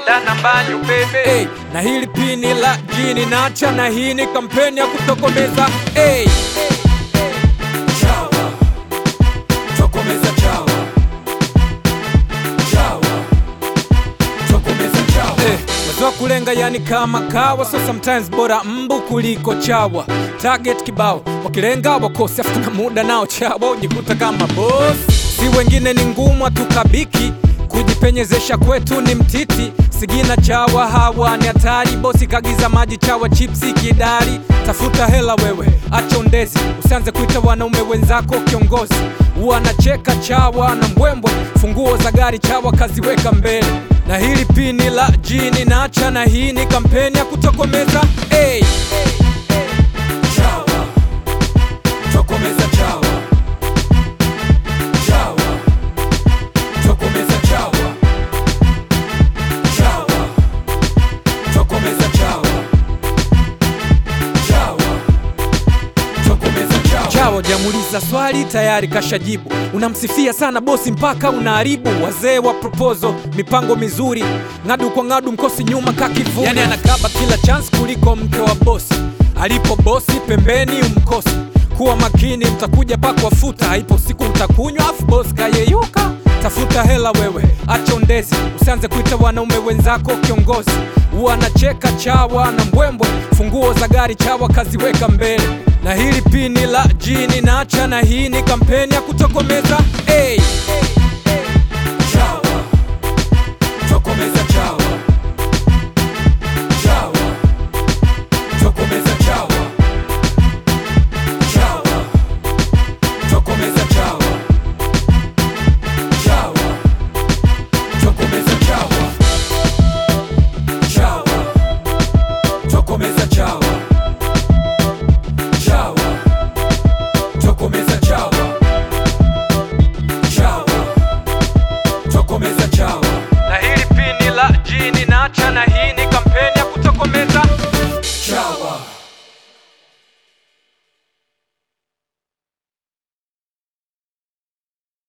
soda na mbanyu bebe hey, na hili pini la jini nacha na hii ni kampeni ya kutokomeza hey. Chawa, tokomeza chawa. Chawa, tokomeza chawa. Eh, wazo kulenga yani kama kawa so sometimes bora mbu kuliko chawa target kibao wakilenga wakosi afu na muda nao chawa ujikuta kama boss si wengine ni ngumu tukabiki kujipenyezesha kwetu ni mtiti sigina chawa hawa ni hatari bosi kagiza maji chawa chipsi kidari tafuta hela wewe acha undezi usianze kuita wanaume wenzako kiongozi wanacheka chawa na mbwembwe funguo za gari chawa kaziweka mbele na hili pini la jini nacha na hii ni kampeni ya kutokomeza hey. chawa tokomeza chawa chawa tokomeza chawa chawa tokomeza chawa chawa tokomeza chawa chawa jamuliza swali tayari kashajibu unamsifia sana bosi mpaka unaharibu wazee wa proposal mipango mizuri ng'adu kwa ng'adu mkosi nyuma kakivuni yani anakaba kila chance kuliko mke wa bosi alipo bosi pembeni umkosi kuwa makini mtakuja pakwafuta haipo siku mtakunywa afu bosi kayeyuka tafuta hela wewe acha undezi usianze kuita wanaume wenzako kiongozi wanacheka chawa na mbwembwe funguo za gari chawa kaziweka mbele na hili pini la jini nacha na hii ni kampeni ya kutokomeza hey.